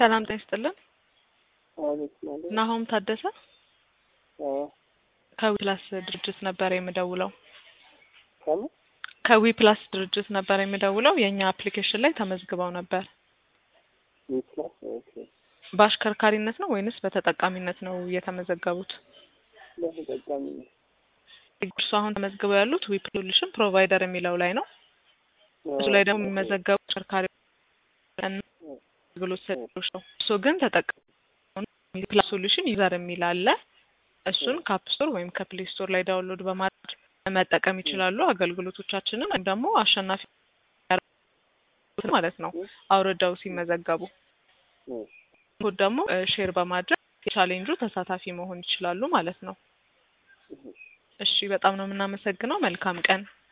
ሰላም ጤና ይስጥልን። አቤት ማለት ናሆም ታደሰ አዎ ከዊ ፕላስ ድርጅት ነበር የምደውለው። ከምን ከዊ ፕላስ ድርጅት ነበር የምደውለው። የእኛ አፕሊኬሽን ላይ ተመዝግበው ነበር። ዊፕላስ ኦኬ በአሽከርካሪነት ነው ወይንስ በተጠቃሚነት ነው የተመዘገቡት? ለተጠቃሚ ነው እርሱ አሁን ተመዝግበው ያሉት ዊ ሶሉሽን ፕሮቫይደር የሚለው ላይ ነው። እሱ ላይ ደግሞ የሚመዘገቡ አሽከርካሪ አገልግሎት ሰጪዎች ነው። እሱ ግን ተጠቃሚ ፕላስ ሶሉሽን ዩዘር የሚል አለ። እሱን ከአፕ ስቶር ወይም ከፕሌይ ስቶር ላይ ዳውንሎድ በማድረግ መጠቀም ይችላሉ። አገልግሎቶቻችንን ወይም ደግሞ አሸናፊ ማለት ነው አውርደው ሲመዘገቡ ኮድ ደግሞ ሼር በማድረግ የቻሌንጁ ተሳታፊ መሆን ይችላሉ ማለት ነው። እሺ፣ በጣም ነው የምናመሰግነው። መልካም ቀን